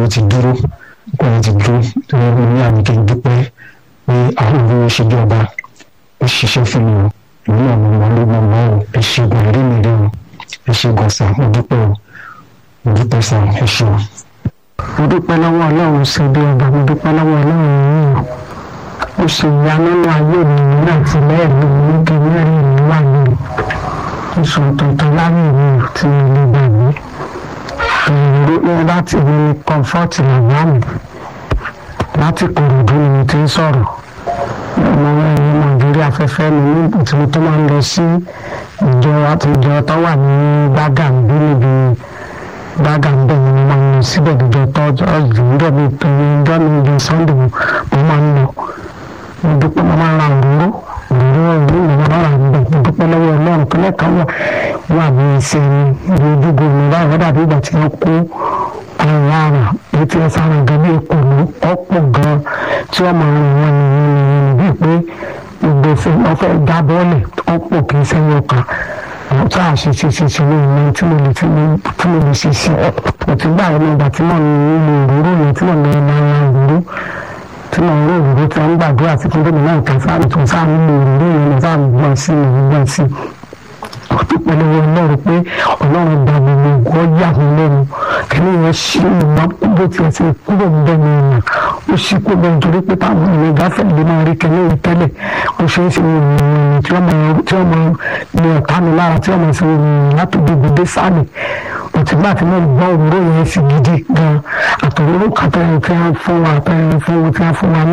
yẹn ti dúró ọkọ yẹn ti dúró torí mo ní àmì kí n dúpẹ́ pé àwọn olówó ṣe bí ọba ó ṣiṣẹ́ fún mi o ìlú náà mo mọ ló mọ mọ o ẹ ṣègùn ẹ̀rí mi rí o ẹ ṣègùn sà mo dúpẹ́ o mo dúpẹ́ sà ẹ ṣe o. mo dúpẹ́ lọ́wọ́ ọlọ́run ṣe bí ọba mo dúpẹ́ lọ́wọ́ ọlọ́run yìí o ó ṣe ìyanu nínú ayé mi nígbà tí lẹ́ẹ̀rí mi ní kí mẹ́rin mi wà ní oṣù tuntun láyé mi ò tí mo lè gbàgbé ìrírí láti ní kọ́ńfọ́ọ̀tì bàbá mi láti kòròdú ni mo ti ń sọ̀rọ̀ ọmọ ẹni nàìjíríà afẹ́fẹ́ mi nígbà tí mo tó máa ń lọ sí ìjọ àtijọ́ tó wà ní gbàgàmbí níbi gbàgàmbí ni mo máa ń lọ síbẹ̀ ìjọ tọ́jọ́ ìjọ mi tó ní ìjọ mi ìjọ sunday mo máa ń lọ mo dúpẹ́ mo máa ń ra òróró òróró ìlú mi máa ń ra níbẹ̀ mo dúpẹ́ lọ́wọ́ ọlọ́run tó lẹ́ka wà wà ní ìṣe mi ní ojúgo mi báyìí dàbí ìgbà tí wọ́n kó àwọn àrà etí ẹ sára gan bí èkó ló ọ̀pọ̀ gan tí wọ́n máa ń rìn wọ́n ní yìnyín bíi pé gbogbo wọ́n fẹ́ já bọ́ọ̀lì ọ̀pọ̀ kì í sẹ́yìn ọkà àwọn tí a ṣe ṣe ṣe ṣe ní ìlú tí mo lè tí mo lè ṣe ṣe òtún gbà wọn nígbà tí mo ń lo òróró yẹn tí mo ń lo ìlànà òróró tí mo ń lo òróró tí wọ́n ń gbàdúrà sí fún gómìnà ìtàn sáà tó sáà ń lo òróró yẹn lọ sáà ń gbọ́n sí i gbọ́n sí i dúpẹ́ lọ́wọ́ ọlọ́run pé ọlọ́run gba gbogbo ògùn ọjà mi lẹ́nu kẹ́lẹ́ yẹn ṣí ìmọ̀ bó tiẹ̀ ti kúrò ń bẹ́ẹ̀ ní ìmọ̀ ó ṣí kó bẹ́ẹ̀ nítorí pé táwọn ènìyàn gáfẹ́ lè máa rí kẹ́lẹ́ yìí tẹ́lẹ̀ ó ṣe é ṣe ìrìn tí wọ́n máa tí wọ́n máa ní ọ̀tá mi lára tí wọ́n máa ṣe ìrìn látòjú gbòdé sáàlì òtítọ́ àti náà gbọ́ òróró yẹn sí gidi gan àtòróró kàtẹ́yìn tí wọ́n fún wa àtẹ́yìn fún wa tí wọ́n fún wa ní